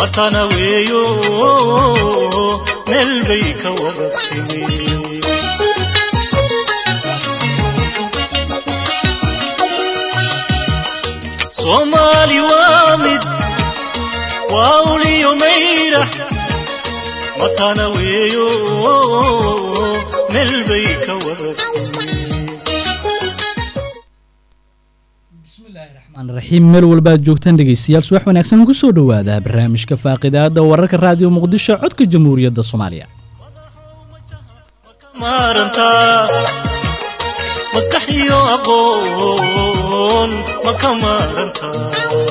matana weeyo meel bay ka wada timi soomaali waa mid waa uliyo mayra matana weeyo meel bay ka wada timi raxiim meel walba aad joogtaan dhegaystayaal subax wanaagsan ku soo dhowaada barnaamijka faaqidaada wararka raadiyo muqdisho codka jamhuuriyadda soomaaliya maarantaa maskax iyo aqoon ma ka maarantaa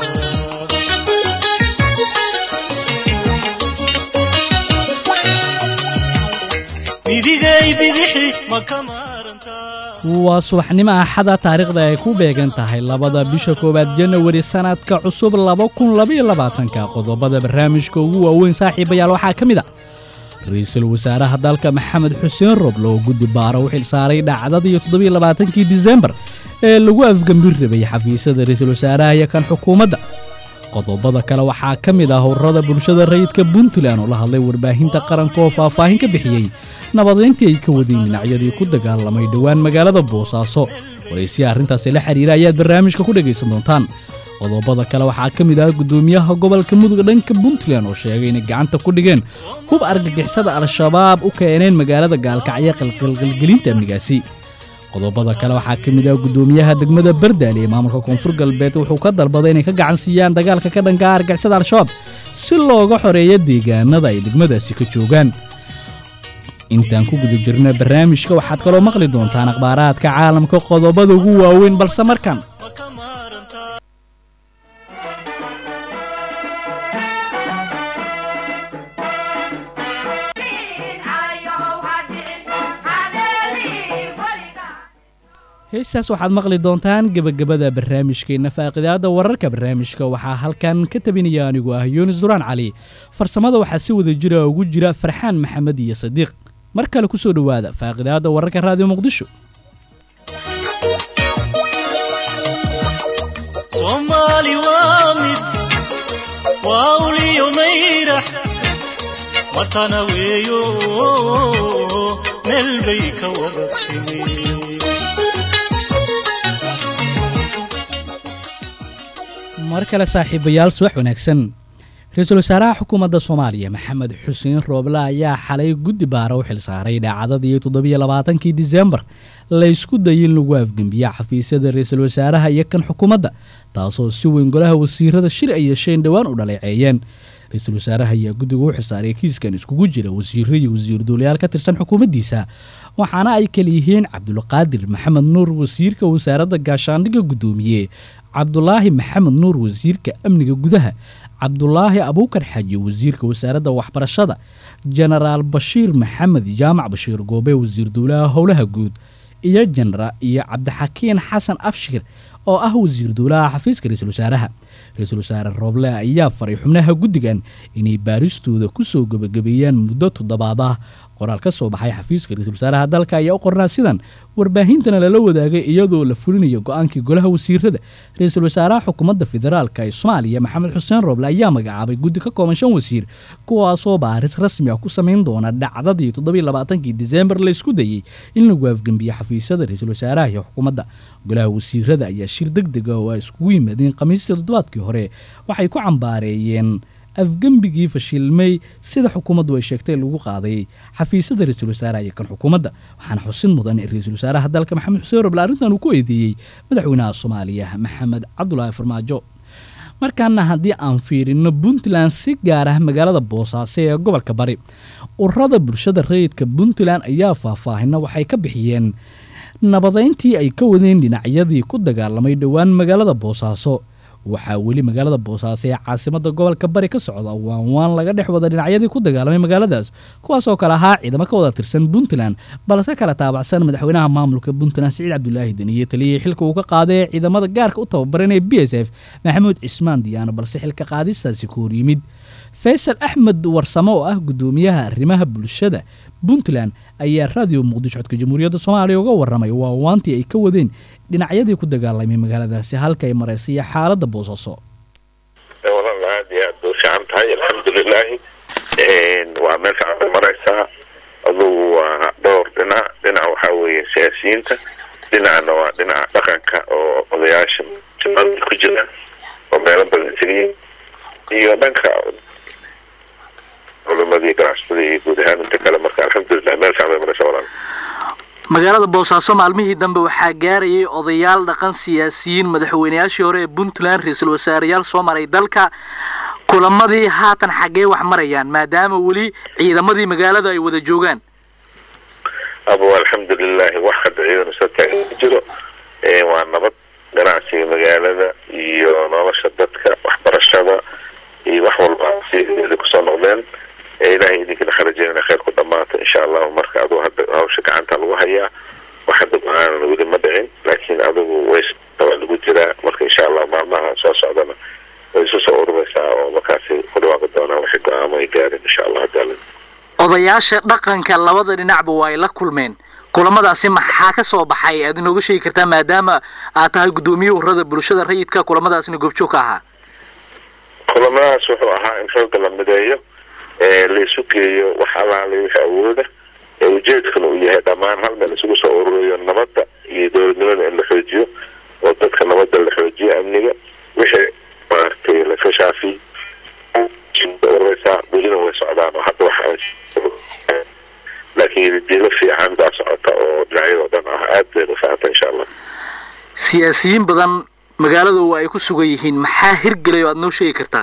midigay bidixi ma ka maarantaa waa subaxnimo axada taariikhda ay ku beegan tahay labada bisha koowaad janawari sannadka cusub laba kun labaiyo labaatanka qodobada barnaamijka ugu waaweyn saaxiibayaal waxaa ka mid a ra-iisul wasaaraha dalka maxamed xuseen roble oo guddi baaro u xil saaray dhacdadii toddobiyo labaatankii disembar ee lagu afgambir rabay xafiisyada ra-iisul wasaaraha iyo kan xukuumadda qodobada kale waxaa ka mid ah howrada bulshada rayidka puntland oo la hadlay warbaahinta qaranka oo faahfaahin ka bixiyey nabadayntii ay ka wadeen dhinacyadii ku dagaalamay dhowaan magaalada boosaaso waraysiya arrintaasi la xiriira ayaad barnaamijka ku dhegaysan doontaan qodobada kale waxaa ka mid ah guddoomiyaha gobolka mudug dhanka puntland oo sheegay inay gacanta ku dhigeen hub argagixisada al-shabaab u keeneen magaalada gaalkacyo qalqalqalgelinta amnigaasi qodobada kale waxaa ka mid ah guddoomiyaha degmada bardaale ee maamulka koonfur galbeed wuxuu ka dalbaday inay ka gacan siiyaan dagaalka ka dhanka argixisada al-shabaab si looga xoreeyo deegaanada ay degmadaasi ka joogaan intaan ku guda jirna barnaamijka waxaad kaloo maqli doontaan akhbaaraadka caalamka qodobada ugu waaweyn balse markan ma ka maarantaa heestaas waxaad maqli doontaan gebagabada barnaamijkeenna faaqidaada wararka barnaamijka waxaa halkan ka tabinaya anigu ah yunis duraan cali farsamada waxaa si wada jira ugu jira farxaan maxamed iyo sadiiq mar kale ku soo dhowaada faaqidaada wararka raadiyo muqdisho soomaali waa mid waa uliyo mayrax matana weeyo meel bay ka wada timi mar kale saaxiibayaal subax wanaagsan ra-iisul wasaaraha xukuumadda soomaaliya maxamed xuseen rooble ayaa xalay guddi baara u xil saaray dhaacadadii toddobiyo labaatankii disembar laysku dayay in lagu afgembiya xafiisyada ra-iisul wasaaraha iyo kan xukuumadda taasoo si weyn golaha wasiirada shir ay yeesheen dhowaan u dhaleeceeyeen ra-iisul wasaaraha ayaa guddiga u xilsaaray kiiskan iskugu jira wasiiro iyo wasiir duulayaal ka tirsan xukuumaddiisa waxaana ay kala yihiin cabdulqaadir maxamed nuur wasiirka wasaaradda gaashaandhigga guddoomiye cabdulaahi maxamed nuur wasiirka amniga gudaha cabdulaahi abuukar xaji wasiirka wasaaradda waxbarashada jenaraal bashiir maxamed jaamac bashiir goobe wasiir duulaha howlaha guud iyo jenara iyo cabdixakiin xasan abshir oo ah wasiir duulaha xafiiska ra-iisul wasaaraha ra-iisul wasaare rooble ayaa faray xubnaha guddigan inay baaristooda ku soo gebagabeeyaan muddo toddobaad ah qoraal ka soo baxay xafiiska ra-iisul wasaaraha dalka ayaa u qornaa sidan warbaahintana lala wadaagay iyadoo la fulinayo go-aankii golaha wasiirada ra-iisul wasaaraha xukuumadda federaalka ee soomaaliya maxamed xuseen rooble ayaa magacaabay guddi ka kooban shan wasiir kuwaasoo baaris rasmi ah ku samayn doona dhacdadii toddobiyo labaatankii disembar laysku dayey in lagu afgembiyo xafiisyada ra-iisul wasaaraha iyo xukuumadda golaha wasiirada ayaa shir deg dega oo ay iskugu yimaadeen khamiistii toddobaadkii hore waxay ku cambaareeyeen afgembigii fashilmay sida xukuumaddu ay sheegtay lagu qaaday xafiisyada ra-iisul wasaaraha iyo kan xukuumadda waxaana xusin mudan in ra-iisul wasaaraha dalka maxamed xuseen roble arrintan uu ku eedeeyey madaxweynaha soomaaliya maxamed cabdulaahi farmaajo markaana haddii aan fiirino puntland si gaar ah magaalada boosaaso ee gobolka bari ururada bulshada rayidka puntland ayaa faahfaahina waxay ka bixiyeen nabadayntii ay ka wadeen dhinacyadii ku dagaalamay dhowaan magaalada boosaaso waxaa weli magaalada boosaaso ee caasimada gobolka bari ka socda waanwaan laga dhex wada dhinacyadii ku dagaalamay magaaladaas kuwaasoo kale ahaa ciidamo ka wada tirsan puntland balse kala taabacsan madaxweynaha maamulka puntland siciid cabdulaahi deniye taliyay xilka uu ka qaaday ee ciidamada gaarka u tababaran ee b s f maxamuud cismaan diyaano balse xilka qaadistaasi ku hor yimid faysal axmed warsamo oo ah gudoomiyaha arrimaha bulshada puntland ayaa raadiyo muqdisho codka jamhuuriyadda soomaaliya uga waramay waawaantii ay ka wadeen dhinacyadii ku dagaalamay magaaladaasi halka ay maraysay xaaladda boosaaso walaal aada iyo aad bay u fiican tahay alxamdulilah alxamdulilaahi waa meel fiican maraysaa adugu waa dhowr dhinac dhinac waxaa weeye siyaasiyiinta dhinacna waa dhinaca dhaqanka oo odayaasha jimada ku jira oo meelo badan tegayeen iyo dhanka culimadii ganacsatada iyo guud ahaan inta kale marka alxamdulilah meel fiican bay maraysaa walaal magaalada boosaaso maalmihii dambe waxaa gaarayay odayaal dhaqan siyaasiyiin madaxweyneyaashii hore ee puntland ra-iisul wasaareyaal soo maray dalka kulamadii haatan xaggee wax marayaan maadaama weli ciidamadii magaalada ay wada joogaan abo alxamdulilahi wax hadda ciidan isa taagan ma jiro waa nabad ganacsiga magaalada iyo nolosha dadka waxbarashada iyo wax walba sideeda kusoo noqdeen ilahay idinkana kharajeyna khayr ku dhamaato insha allahu marka aduu hadda hawsha gacanta lagu hayaa wax hadda go-aanan weli ma dhicin laakiin adigu ways waa lagu jiraa marka insha allah maalmaha soo socdana way isu soo ururaysaa oo markaasi ku dhawaaqi doonaan waxay go-aamo ay gaareen insha allah hadda odayaasha dhaqanka labada dhinacba waa ay la kulmeen kulamadaasi maxaa ka soo baxay aad inooga sheegi kartaa maadaama aad tahay guddoomiye urada bulshada rayidka kulamadaasina goobjoog ka ahaa kulamadaas wuxuu ahaa in xooga la mideeyo la isu geeyo wax allaale wixii awooda ee ujeedkana uu yahay dhammaan hal meel isugu soo ururayo nabadda iyo dowladnimada in la xoojiyo oo dadka nabadda la xoojiyo amniga wixii maaragtay laska shaafiy ururaysaa welina way socdaan oo hadda waxa laakiin diilo fiican baa socota oo dhinacyadoo dhan ah aad baynu fahamta insha allah siyaasiyiin badan magaalada waa ay ku sugan yihiin maxaa hirgelay oo aad noo sheegi kartaa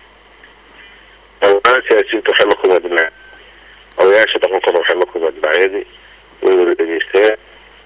siyaasiyiinta waxay la kulmeen dhinac odayaasha dhaqankooda waxay la kulmeen dhinacyadii way wada dhegeysteen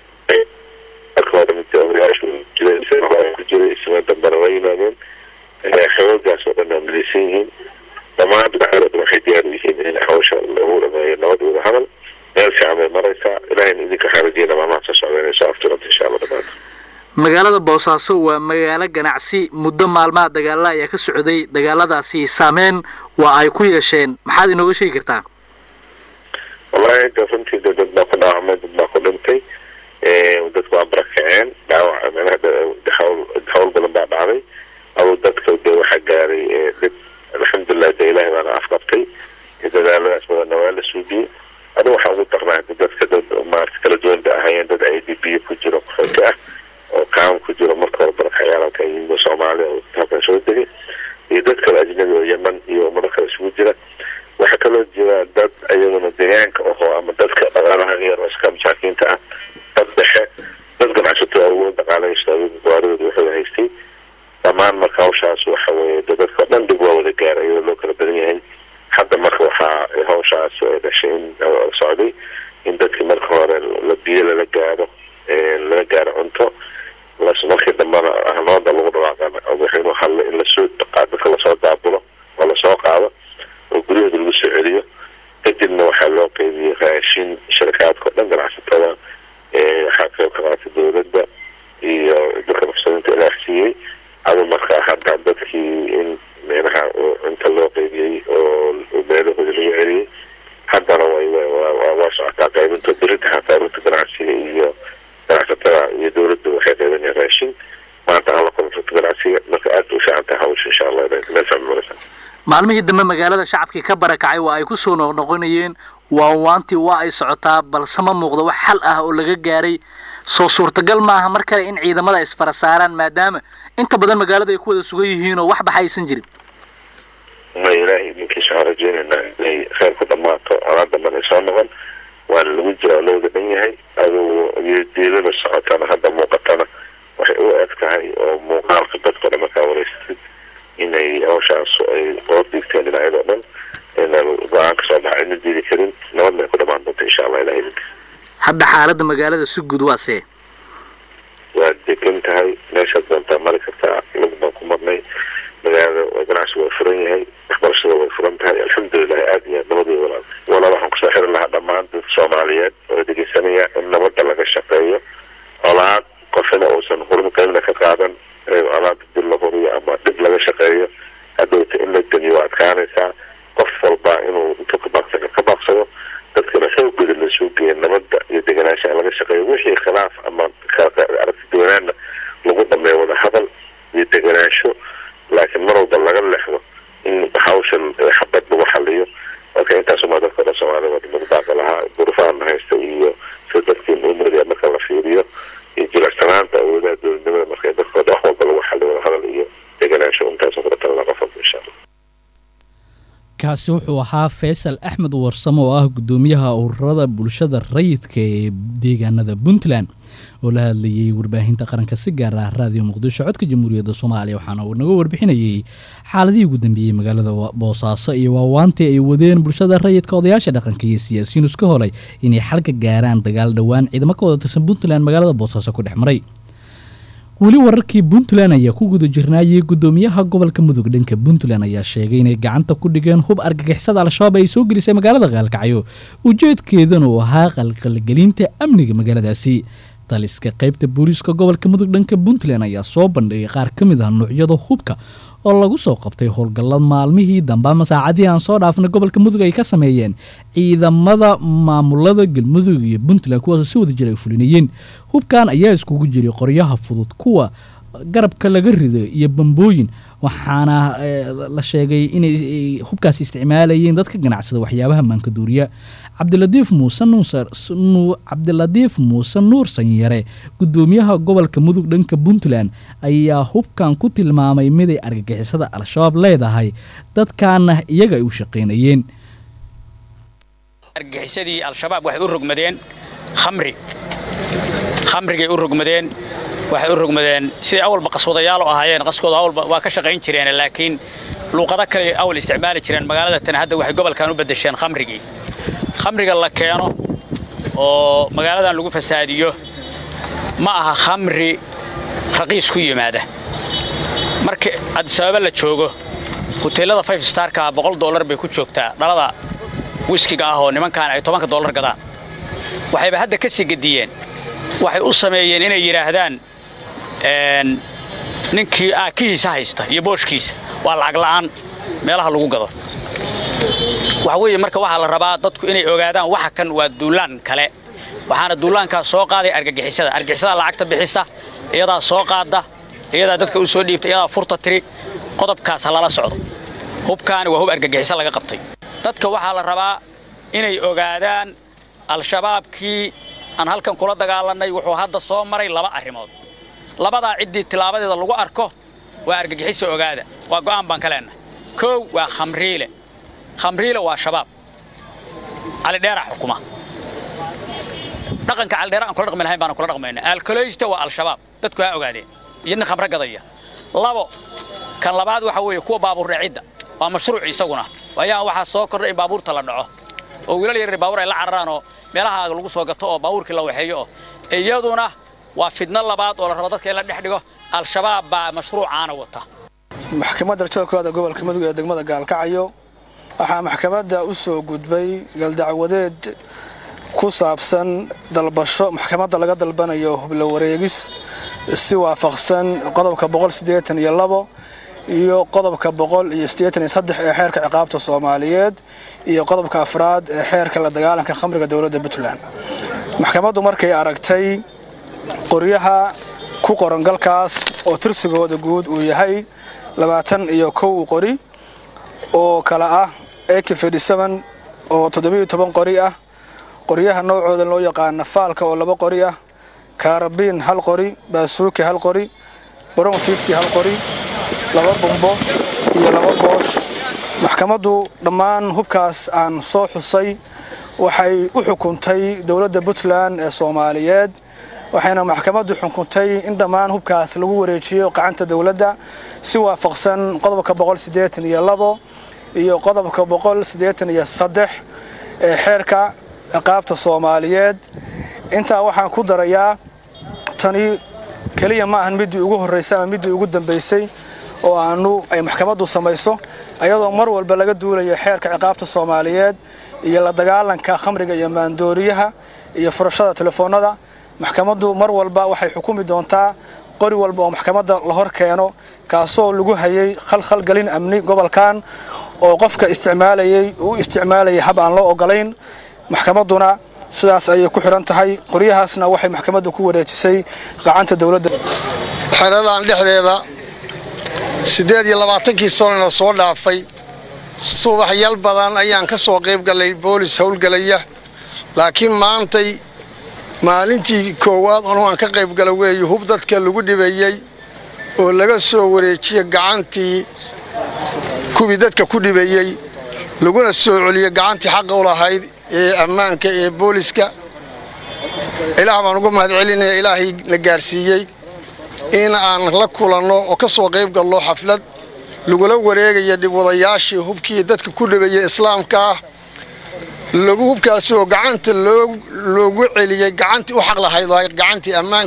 marka hore mid odayaashu jiray ku jiray isma dambana waa yimaadeen xawoogaas oo dhan amileysan yihiin dhammaan dhinacyada dhan waxay diyaar u yihiin in hawsha lagu dhameeyo nabad wada hadal meel fiican bay maraysaa ilahayna idinka xaarajeyna maalmaha soo socda inay soo aftiranta insha allah dhamaanta magaalada boosaaso waa magaalo ganacsi muddo maalmaha dagaala ayaa ka socday dagaaladaasi saameyn waa ay ku yeesheen maxaad inooga sheegi kartaa wallahi de runtii de dad baa ku dhaawacmay dad baa ku dhintay dadku waa barakaceen dhaawac manaha hawl hawl badan baa dhacday adu dadka de waxaa gaaray dhib alxamdulilah de ilahay baana afqabtay dadaaladaas badanna waa la suugiyey adigu waxaa ugu darnaa hadi dadka dad maarata kala duwan ba ahayeen dad i d b ku jiro qaxooti ah oo kaam ku jiro marka hore barakacyaal yimid soomaaliya oo halkan soo degay iyo dad kale ajnabi oo yeman iyo ummado kale isugu jira waxaa kaloo jira dad iyaduna deegaanka oho ama dadka dhaqaalaha yar oo iska masaakiinta ah dad dhexe dad ganacsato awood dhaqaalaysta gawaaridooda wuxuu haystay dhammaan marka hawshaas waxa weeye de dadka dhan dhib waa wada gaaray iyadoo loo kala badan yahay hadda marka waxaa hawshaas dhashay in socday in dadkii marka hore la biyo lala gaaro lala gaaro cunto las markii dambena ahnoonda lagu dhawaaqana madaxweynuhu hadle in lasoo dadka lasoo daabulo oo lasoo qaado oo guryahooda lagu soo celiyo kadibna waxaa loo qeybiyey raashin sharikaadka o dhan ganacsatada waxaa qayb ka qaatay dowladda iyo dadka muxsiniinta ilaah siiyey adu markaa hadda dadkii in meelaha cunta loo qeybiyey oo meelahooda lagu celiyey haddana way waa socotaa qaybinta beritaha qaybinta ganacsiga iyo ganacsatada iyo dowladda waxay qeybanayaan raashin maanta aan la kulanta ganacsiga marka aad u fiican tahay hawsha insha allah meel fiican maraysa maalmihii dambe magaalada shacabkii ka barakacay waa ay ku soo noqnoqonayeen waanwaantii waa ay socotaa balse ma muuqdo wax xal ah oo laga gaaray soo suurtagal maaha mar kale in ciidamada ay isfara saaraan maadaama inta badan magaalada ay ku wada sugan yihiin oo waxba aysan jirin ma ilaahay idinkiisa waxaan rajeynaynaa inay khayr ku dhammaato alaa dambana ay soo noqon waana lagu jira oo looga dhan yahay adugu diilada socotana hadda muuqatana waxay u eg tahay oo muuqaalka dadka dhan markaa wareysatid inay hawshaas ay qoor dhigteen dhinacyadoo dhan ina go-aan ka soo baxa ayna diidi karin nabadna ay ku dhamaan doonta insha allah ilahay idinka hadda xaaladda magaalada si guud waa see waa degan tahay meeshaad doontaa mari kartaa lug baan ku marnay magaalada ganacsigu waa furan yahay waxbarashada way furan tahay alxamdulilahi aada iyo aad nabadii walaal walaal waxaan kusoo xiri lahaa dhammaan dadka soomaaliyeed oo dhegeysanaya in nabadda laga shaqeeyo colaad qofina uusan hurum qaybna ka qaadan colaada dib la huriyo ama dhib laga shaqeeyo hadowta in la demiyo waa adkaanaysaa qof walba inuu intuu ka baaqsa ka baaqsado dadkana xoogooda la soo geeya nabadda iyo deganaansha in laga shaqeeyo wixii khilaaf ama aragti duwanaana lagu dhameeyo wada hadal iyo deganaansho laakiin mar walba laga lexdo in hawshan xabad lagu xal kaasi wuxuu ahaa faysal axmed warsamo oo ah gudoomiyaha ururada bulshada rayidka ee deegaanada puntland oo la hadlayay warbaahinta qaranka si gaar ah raadiyo muqdisho codka jamhuuriyadda soomaaliya waxaana uu naga warbixinayay xaaladihii ugu dambeeyey magaalada boosaaso iyo waawaantii ay wadeen bulshada rayidka odayaasha dhaqanka iyo siyaasiyiin iska holay inay xalka gaaraan dagaal dhowaan ciidamo ka wada tirsan puntland magaalada boosaaso ku dhex maray weli wararkii puntland ayaa ku guda jirnaayay gudoomiyaha gobolka mudug dhanka puntland ayaa sheegay inay gacanta ku dhigeen hub argagixisada al-shabaab ay soo gelisay magaalada qaalkacyo ujeedkeedana uu ahaa qalqalgelinta amniga magaaladaasi taliska qaybta booliiska gobolka mudug dhanka puntland ayaa soo bandhigay qaar ka mid ah nuucyada hubka oo lagu soo qabtay howlgallad maalmihii dambe ama saacadihii aan soo dhaafnay gobolka mudug ay ka sameeyeen ciidamada maamulada galmudug iyo puntland kuwaasoo si wada jir ay fulinayeen hubkan ayaa iskugu jiray qoryaha fudud kuwa garabka laga rido iyo bambooyin waxaana la sheegay inay hubkaasi isticmaalayeen dadka ganacsada waxyaabaha maankaduuriya cabdiladiif muuse cabdiladiif muuse nuur sanyare gudoomiyaha gobolka mudug dhanka puntland ayaa hubkan ku tilmaamay miday argagixisada al-shabaab leedahay dadkaana iyaga ay u shaqaynayeen argagixisadii al-shabaab waxay u rogmadeen khamri khamrigay u rogmadeen waxay u rogmadeen siday awalba qaswadayaal ahaayeen qaskooda awalba waa ka shaqayn jireen laakiin luuqado kale awal isticmaali jireen magaalada tan hadda waxay gobolkan u bedesheen khamrigii khamriga la keeno oo magaaladan lagu fasaadiyo ma aha khamri raqiis ku yimaada marka adisababa la joogo huteelada five starka boqol dollar bay ku joogtaa dhalada wiskiga ah oo nimankaan ay tobanka dollar gadaan waxayba hadda ka sii gediyeen waxay u sameeyeen inay yidhaahdaan ninkii aakihiisa haysta iyo booshkiisa waa lacag la'aan meelaha lagu gado waxa weeye marka waxaa la rabaa dadku inay ogaadaan waxa kan waa duulaan kale waxaana duulaankaas soo qaaday argagixisada argagixisada lacagta bixisa iyadaa soo qaada iyadaa dadka u soo dhiibta iyadaa furta tiri qodobkaas ha lala socdo hubkaani waa hub argagixiso laga qabtay dadka waxaa la rabaa inay ogaadaan al-shabaabkii aan halkan kula dagaalannay wuxuu hadda soo maray laba arrimood labadaa ciddii tilaabadeeda lagu arko waa argagixiso ogaada waa go'aan baan ka leennahay koow waa khamriile khamriile waa shabaab calidheera xukuma dhaqanka calidheera aan kula dhaqmi lahayn baana kula dhaqmayna alkoleysta waa al-shabaab dadku ha ogaadeen iyo nin khamre gadaya labo kan labaad waxa weeye kuwa baabuur dhacidda waa mashruuc isaguna ayaa waxaa soo kordhay in baabuurta la dhaco oo wiilal yaryar baabuur ay la cararaan oo meelaha lagu soo gato oo baabuurkii la waxeeyo oo iyaduna waa fidno labaad oo la rabo dadka in la dhex dhigo al-shabaab baa mashruucaana wata maxkamadda rajada koowaada gobolka mudug ee degmada gaalkacyo waxaa maxkamadda u soo gudbay galdacwadeed ku saabsan dalbasho maxkamadda laga dalbanayo hublo wareegis si waafaqsan qodobka boqolsideetaniyo iyo qodobka boqol iyo siddeetan iyo saddex ee xeerka ciqaabta soomaaliyeed iyo qodobka afraad ee xeerka la dagaalanka khamriga dowladda puntland maxkamaddu markay aragtay qoryaha ku qoran galkaas oo tirsigooda guud uu yahay labaatan iyo kow qori oo kale ah ak oo toddobiyo toban qori ah qoryaha noocooda loo yaqaana faalka oo laba qori ah kaarabiin hal qori baasuuki hal qori brown fifty hal qori laba bumbo iyo laba boosh maxkamaddu dhammaan hubkaas aan soo xusay waxay u xukuntay dowladda puntland ee soomaaliyeed waxayna maxkamaddu xukuntay in dhammaan hubkaas lagu wareejiyo gacanta dowladda si waafaqsan qodobka boqol siddeetan iyo labo iyo qodobka boqol siddeetan iyo saddex ee xeerka ciqaabta soomaaliyeed intaa waxaan ku darayaa tani keliya ma ahan middii ugu horraysay ama middii ugu dambaysay oo aanu ay maxkamaddu samayso ayadoo mar walba laga duulayo xeerka ciqaabta soomaaliyeed iyo la dagaalanka khamriga iyo maandooriyaha iyo furashada telefoonnada maxkamaddu mar walba waxay xukumi doontaa qori walba oo maxkamadda la hor keeno kaasoo lagu hayay khalkhalgelin amni gobolkan oo qofka isticmaalayay uu isticmaalayay hab aan loo ogolayn maxkamadduna sidaas ayay ku xidhan tahay qoryahaasna waxay maxkamaddu ku wareejisay gacanta dowladda xeradan dhexdeeda siddeed iyo labaatankii sanona soo dhaafay subaxyal badan ayaan ka soo qayb gallay boolis howlgelaya laakiin maantay maalintii koowaad onu aan ka qayb gala weeye hub dadka lagu dhibayey oo laga soo wareejiye gacantii kuwii dadka ku dhibayey laguna soo celiyo gacantii xaqa u lahayd ee ammaanka ee booliska ilaah baan ugu mahad celinaya ilaahay na gaarsiiyey in aan la kulanno oo ka soo qayb galno xaflad lagula wareegaya dhibwadayaashii hubkii dadka ku dhabeeyey islaamka ah lagu hubkaasi oo gacanta loogu celiyey gacantii u xaq lahayd gacantii ammaanka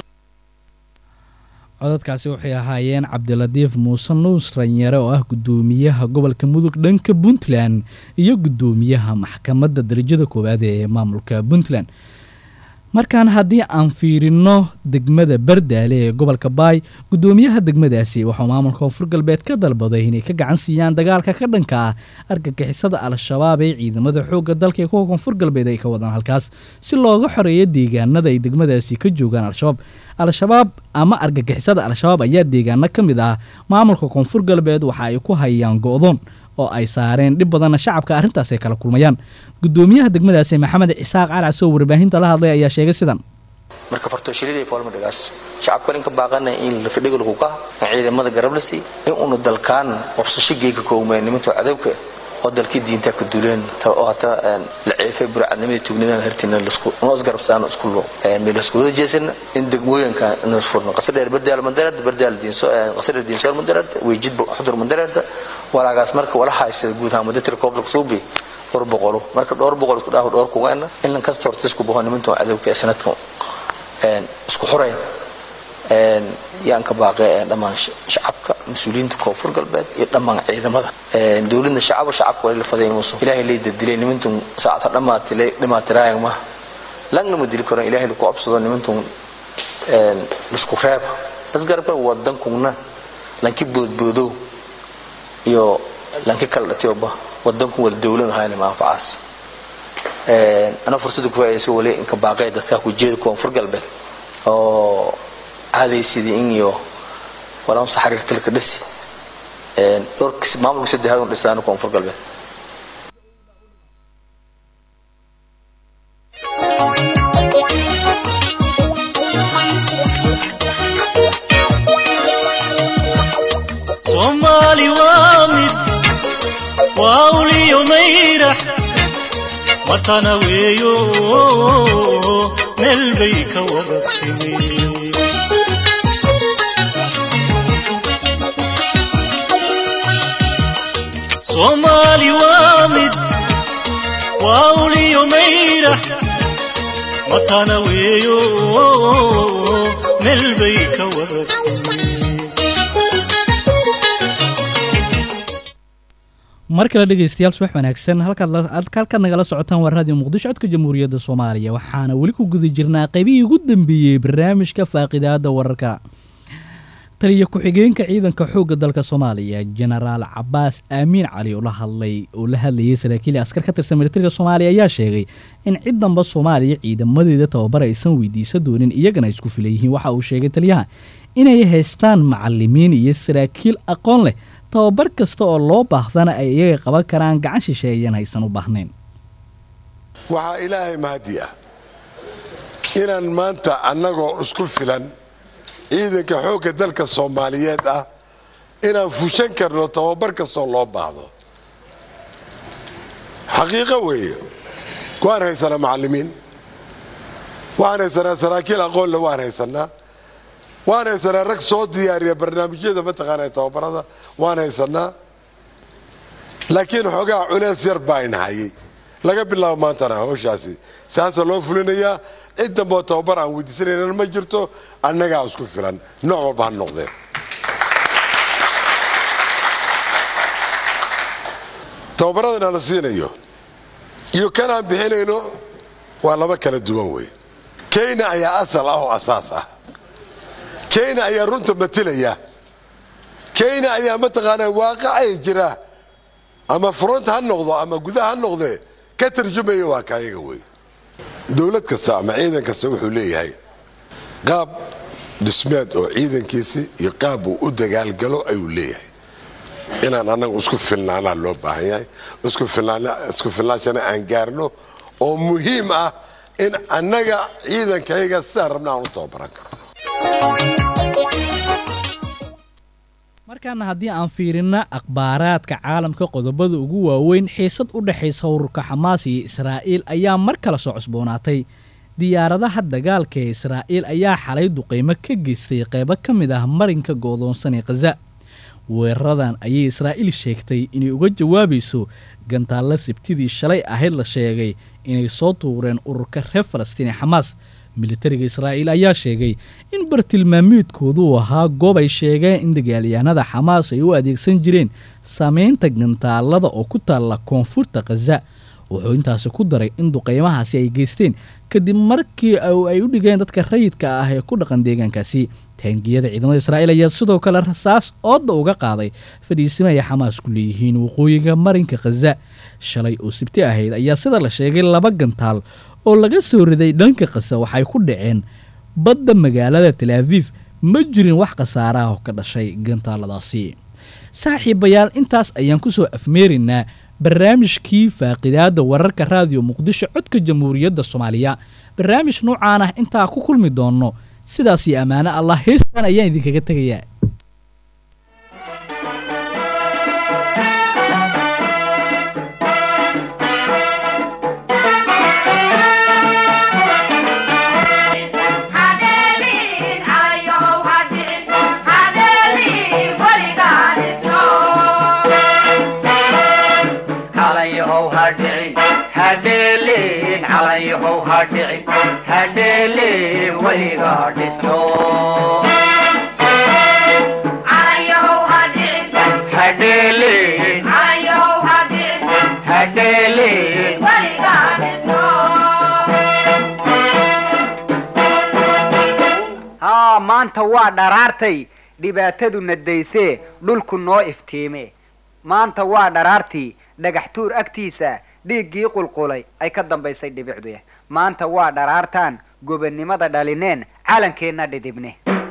codadkaasi waxay ahaayeen cabdilatiif muuse nuusranyare oo ah guddoomiyaha gobolka mudug dhanka puntland iyo guddoomiyaha maxkamadda darajada koowaad ee maamulka puntland markaan haddii aan fiirino degmada bardaale ee gobolka baay guddoomiyaha degmadaasi waxuu maamulka koonfur galbeed ka dalbaday inay ka gacan siiyaan dagaalka ka dhanka ah argagixisada al-shabaab ee ciidamada xoogga dalka ee kuwa koonfur galbeed ay ka wadaan halkaas si looga xoreeyo deegaanada ay degmadaasi ka joogaan al-shabaab al-shabaab ama argagixisada al-shabaab ayaa deegaano ka mid ah maamulka koonfur galbeed waxa ay ku hayaan go-doon oo ay saareen dhib badanna shacabka arrintaas ay kala kulmayaan guddoomiyaha degmadaasi maxamed cisaaq calcas oo warbaahinta la hadlay ayaa sheegay sidan marka fartooshilidii foolmadhigaas shacabka ninka baaqana in lafidhigalku ka ciidamada garablasi in unu dalkaan qabsasho geega koogmeen nimanto cadowka oo dalkii diinta ka duuleen oo hata la ceefay burcadnimada tuugnimada hartina noo isgarabsaano isku meel isku wada jeesana in degmooyinka nas furno qasadheer bardaal mandareerta bardaal diinso qasadheer diinsoor mandareerta weejid xudur mandareerta walaagaas marka wala haysa guud ahaan muddatir koobla suubi dhowr boqolo marka dhowr boqol isku dhaafo dhowr kugaana in lan kasta horta isku boho nimanto cadowka ee sanadka isku xoreyn yaan ka baaqay dhammaan shacabka mas-uuliyiinta koonfur galbeed iyo dhammaan ciidamada dowladna shacaba shacabka wali la faday inuusan ilaahay lay dadilay nimantun saacata dhammaatile dhimaatiraayang ma langna ma dili karan ilaahay laku absado nimantun lisku reeb lasgarabka wadankuna lanki boodboodow iyo lanki kala dhatiyoba wadanku wada dowlad ahayna manfacaas ana fursada ku faa'idaysa wali inka baaqay dadka ku jeeda koonfur galbeed oo caadaysidii in iyo walaan saxariirtilka dhisi dhowrkis maamulka saddexaad un dhisaan koonfur galbeed soomaali waa mid waa uliyo mayrax matana weeyo meel bay ka wada timi soomaali waa mid waa uliyo mayrax matana weeyo meel bay ka wada timi mar kale dhegaystayaal subax wanaagsan halkaad nagala socotaan waa raadiyo muqdisho codka jamhuuriyadda soomaaliya waxaana weli ku guda jirnaa qaybihii ugu dambeeyey barnaamijka faaqidaada wararka taliya ku-xigeenka ciidanka xoogga dalka soomaaliya jenaraal cabaas aamiin cali oo la hadlay oo la hadlayay saraakiil askar ka tirsan militariga soomaaliya ayaa sheegay in cid damba soomaaliya ciidamadeeda tababar aysan weydiisa doonin iyagana isku filan yihiin waxa uu sheegay taliyaha inay haystaan macalimiin iyo saraakiil aqoon leh tababar kasta oo loo baahdana ay iyaga qaban karaan gacan shisheeyan haysan u baahnayn waxaa ilaahay mahadi ah inaan maanta annagoo isku filan ciidanka xoogga dalka soomaaliyeed ah inaan fushan karno tababar kastoo loo baahdo xaqiiqo weeye waan haysanaa macallimiin waan haysanaa saraakiil aqoonle waan haysanaa waan haysanaa rag soo diyaariya barnaamijyada mataqaana tababarada waan haysanaa laakiin xoogaa culeys yar baa inhayay laga bilaabo maantana hawshaasi saasa loo fulinayaa cid damboo tababar aan weydiisanaynan ma jirto annagaa isku filan nooc walba ha noqdeen tababaradana la siinayo iyo kanaan bixinayno waa laba kala duwan wey kenya ayaa asal ah oo asaas ah kenya ayaa runta matilaya kenya ayaa mataqaanaa waaqacay jira ama front ha noqdo ama gudaha ha noqdee ka tarjumaya waa kaayaga wey dowlad kasta ama ciidan kasta wuxuu leeyahay qaab dhismeed oo ciidankiisi iyo qaab uu u dagaalgalo ayuu leeyahay inaan annaga isku filnaanaa loo baahan yahay isku filnaanshana aan gaarno oo muhiim ah in annaga ciidankayaga sidaan rabna aan u tababaran karno mar markaana haddii aan fiirina akhbaaraadka caalamka qodobada ugu waaweyn xiisad u dhexaysa ururka xamaas iyo israa'iil ayaa mar kale soo cusboonaatay diyaaradaha dagaalka ee israa'iil ayaa xalay duqaymo ka geystay qaybo ka mid ah marinka go'doonsan ee khaza weeraradan ayay israa'iil sheegtay inay uga jawaabayso gantaalla sabtidii shalay ahayd la sheegay inay soo tuureen ururka reer falastiin ee xamaas militariga israa'iil ayaa sheegay in bartilmaamiidkoodu uu ahaa goob ay sheegeen in dagaalyahanada xamaas ay u adeegsan jireen samaynta gantaallada oo ku taalla koonfurta khaza wuxuu intaasi ku daray in duqaymahaasi ay geysteen kadib markii ay u dhigeen dadka rayidka ah ee ku dhaqan deegaankaasi taangiyada ciidamada israa'iil ayaa sidoo kale rasaas ooda uga qaaday fadhiisima ay xamaas ku leeyihiin waqooyiga marinka khaza shalay oo sibti ahayd ayaa sida la sheegay laba gantaal oo laga soo riday dhanka kasa waxay ku dhaceen badda magaalada talaafiif ma jirin wax khasaaraah oo ka dhashay gantaaladaasi saaxiibayaal intaas ayaan kusoo afmeeraynaa barnaamijkii faaqidaada wararka raadiyo muqdisho codka jamhuuriyadda soomaaliya barnaamij noocaan ah intaa ku kulmi doonno sidaas iyo ammaano allah heestan ayaan idinkaga tegayaa hadheele weliga dhisno hadheele hadheele haa maanta waa dharaartay dhibaatadu nadaysee dhulku noo iftiime maanta waa dharaartii dhagax tuur agtiisa dhiiggii qulqulay ay ka dambaysay dhibicdu maanta waa dharaartaan gobonnimada dhalineen calankeenna dhidibne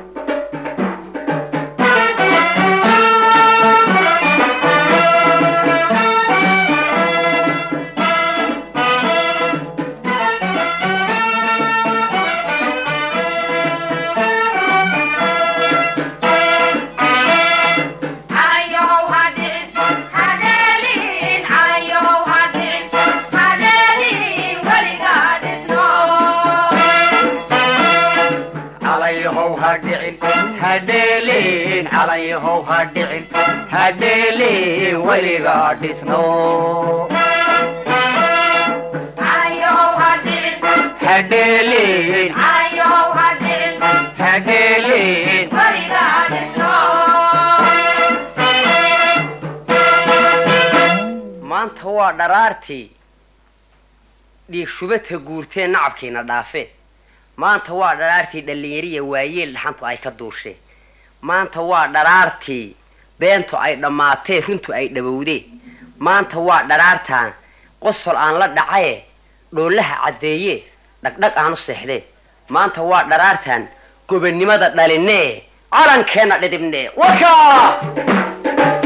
hadheelin calanyahow ha dhicin hadheelin weliga dhisno hadheelin hadheelin maanta waa dharaartii dhiig shubata guurtee nacabkiina dhaafe maanta waa dharaartii dhallinyariya waayeel dhaxantu ay ka duushee maanta waa dharaartii beentu ay dhammaatee runtu ay dhawowdee maanta waa dharaartaan qosol aan la dhacaye dhoolaha caddeeye dhagdhag aan u seexdee maanta waa dharaartaan gobonnimada dhalinee calankeenna dhidibnee wakaa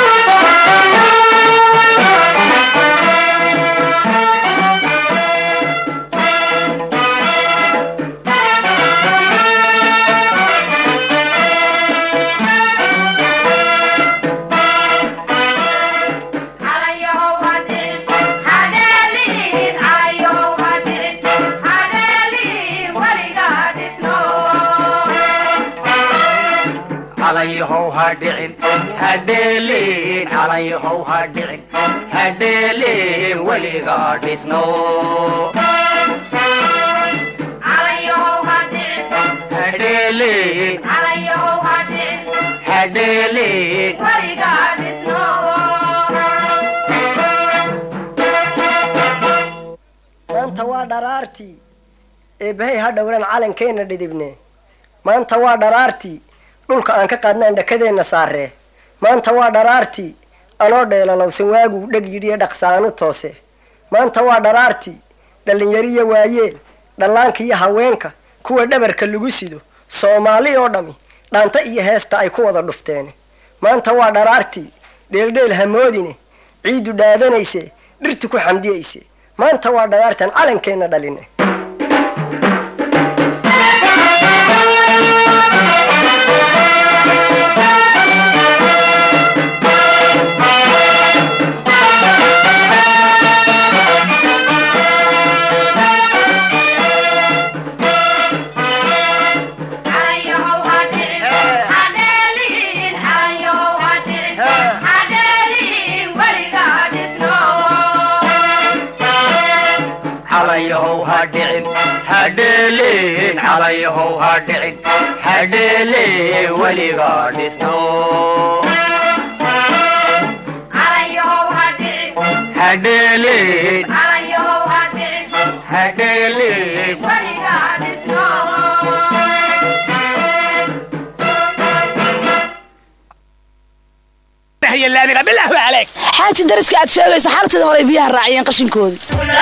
calanyahow ha dhicin hadheelin calanyahow ha dhicin hadheelin weliga dhisno hadheelin hadheelin maanta waa dharaartii eebbahay ha dhowran calankeenna dhidibne maanta waa dharaartii dhulka aan ka qaadnaan dhakadeenna saaree maanta waa dharaartii anoo dheelalowsan waaguu dheg yidhiyo dhaqsaanu toose maanta waa dharaartii dhallinyariya waayeel dhallaanka iyo haweenka kuwa dhabarka lagu sido soomaali oo dhammi dhaanta iyo heesta ay ku wada dhufteene maanta waa dharaartii dheeldheel hamoodine ciiddu dhaadanayse dhirtu ku xamdiyayse maanta waa dharaartan calankeenna dhaline dhicin hadheelin calayahow ha dhicin hadheele weliga dhisno hadheelin hadheelin xaaji dariska aad sheegaysa xaltida horay biyaha raaciyeen qashinkoodii